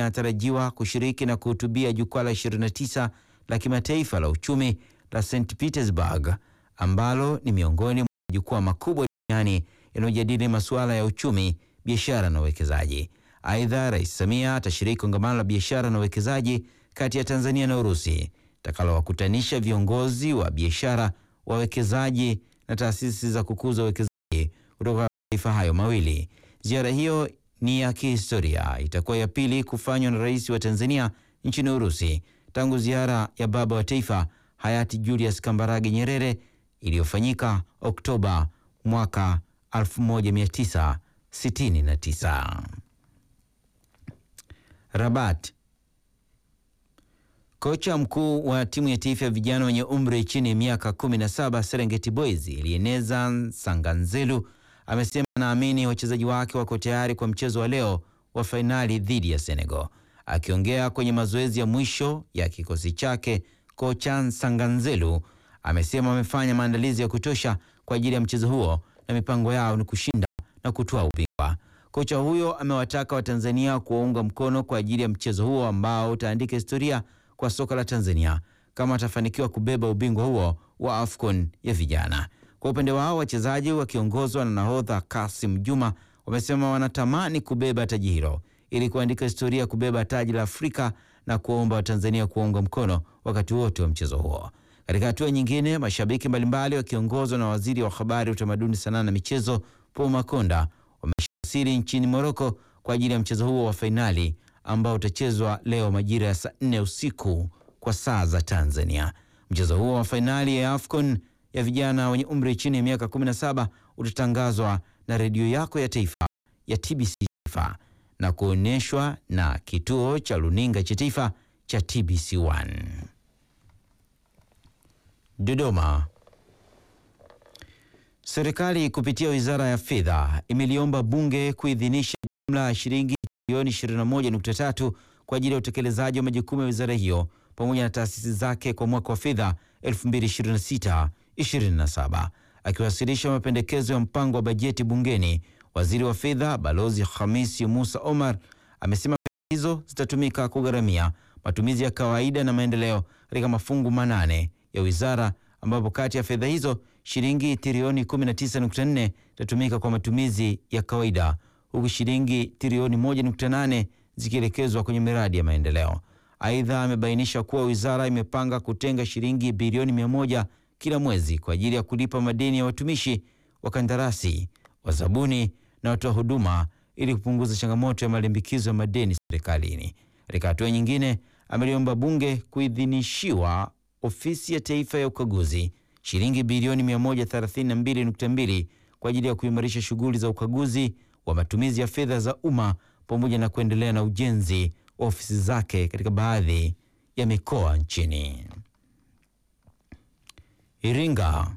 anatarajiwa kushiriki na kuhutubia jukwaa la 29 la kimataifa la uchumi la St Petersburg ambalo ni miongoni mwa majukwaa makubwa duniani yanayojadili masuala ya uchumi, biashara na uwekezaji. Aidha, Rais Samia atashiriki kongamano la biashara na uwekezaji kati ya Tanzania na Urusi takalowakutanisha viongozi wa biashara, wawekezaji na taasisi za kukuza uwekezaji kutoka mataifa hayo mawili. Ziara hiyo ni ya kihistoria, itakuwa ya pili kufanywa na rais wa Tanzania nchini Urusi tangu ziara ya baba wa taifa hayati Julius Kambarage Nyerere iliyofanyika Oktoba mwaka 1969. Rabat. Kocha mkuu wa timu ya taifa ya vijana wenye umri chini ya miaka 17 Serengeti Boys Elieneza Sanganzelu amesema anaamini wachezaji wake wako tayari kwa mchezo wa leo wa fainali dhidi ya Senegal. Akiongea kwenye mazoezi ya mwisho ya kikosi chake, kocha Sanganzelu amesema wamefanya maandalizi ya kutosha kwa ajili ya mchezo huo na mipango yao ni kushinda na kutoa ubingwa. Kocha huyo amewataka Watanzania kuwaunga mkono kwa ajili ya mchezo huo ambao utaandika historia kwa soka la Tanzania kama atafanikiwa kubeba ubingwa huo wa AFCON ya vijana. Kwa upande wao, wachezaji wakiongozwa na nahodha Kasim Juma wamesema wanatamani kubeba taji hilo ili kuandika historia ya kubeba taji la Afrika na kuomba Watanzania kuwaunga mkono wakati wote wa mchezo huo. Katika hatua nyingine, mashabiki mbalimbali wakiongozwa na waziri wa habari, utamaduni, sanaa na michezo Paul Makonda wameshawasili nchini Moroko kwa ajili ya mchezo huo wa fainali ambao utachezwa leo majira ya saa nne usiku kwa saa za Tanzania. Mchezo huo wa fainali ya AFCON ya vijana wenye umri chini ya miaka 17 utatangazwa na redio yako ya taifa ya TBC Taifa na kuonyeshwa na kituo cha luninga cha taifa cha TBC1. Dodoma. Serikali kupitia Wizara ya Fedha imeliomba Bunge kuidhinisha jumla ya shilingi bilioni 21.3 kwa ajili ya utekelezaji wa majukumu ya wizara hiyo pamoja na taasisi zake kwa mwaka wa fedha 2026/27. Akiwasilisha mapendekezo ya mpango wa bajeti bungeni, Waziri wa Fedha Balozi Hamisi Musa Omar amesema fedha hizo zitatumika kugharamia matumizi ya kawaida na maendeleo katika mafungu manane ya wizara ambapo kati ya fedha hizo shilingi trilioni 19.4 itatumika kwa matumizi ya kawaida huku shilingi trilioni 1.8 zikielekezwa kwenye miradi ya maendeleo. Aidha, amebainisha kuwa wizara imepanga kutenga shilingi bilioni 100 kila mwezi kwa ajili ya kulipa madeni ya watumishi, wakandarasi, wazabuni na watoa huduma ili kupunguza changamoto ya malimbikizo ya madeni serikalini. Katika hatua nyingine, ameliomba bunge kuidhinishiwa ofisi ya taifa ya ukaguzi shilingi bilioni 132.2 kwa ajili ya kuimarisha shughuli za ukaguzi wa matumizi ya fedha za umma pamoja na kuendelea na ujenzi wa ofisi zake katika baadhi ya mikoa nchini. Iringa.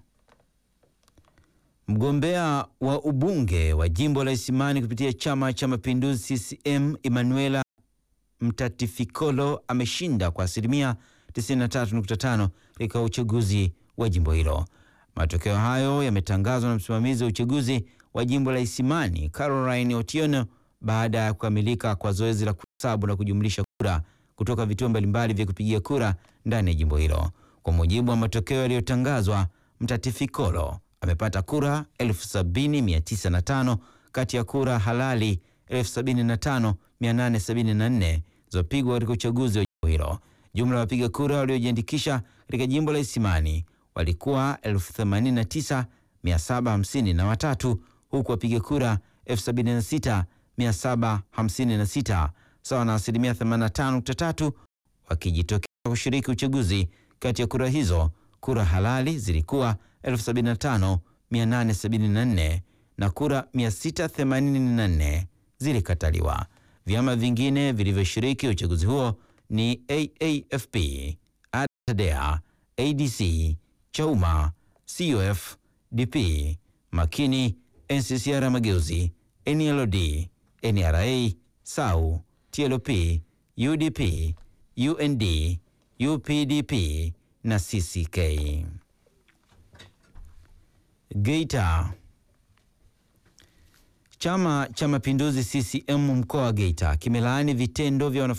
Mgombea wa ubunge wa jimbo la Isimani kupitia Chama cha Mapinduzi CCM Emanuela Mtatifikolo ameshinda kwa asilimia 93.5 katika uchaguzi wa jimbo hilo. Matokeo hayo yametangazwa na msimamizi wa uchaguzi wa jimbo la Isimani Caroline Otieno baada ya kukamilika kwa zoezi la kuhesabu na kujumlisha kura kutoka vituo mbalimbali vya kupigia kura ndani ya jimbo hilo. Kwa mujibu wa matokeo yaliyotangazwa, Mtatifikolo amepata kura 70905 kati ya kura halali 75874 zilizopigwa katika uchaguzi wa jimbo hilo. Jumla ya wapiga kura waliojiandikisha katika jimbo la Isimani walikuwa 89753 huku wapiga kura 76756 sawa na asilimia 85.3 wakijitokeza kushiriki uchaguzi. Kati ya kura hizo kura halali zilikuwa 75874 na kura 684 zilikataliwa. Vyama vingine vilivyoshiriki uchaguzi huo ni AAFP, ADA, ADC, Chauma, CUF, DP, Makini, NCCR Mageuzi, NLD, NRA, SAU, TLP, UDP, UND, UPDP na CCK. Geita. Chama cha Mapinduzi CCM mkoa wa Geita kimelaani vitendo vya wanafunzi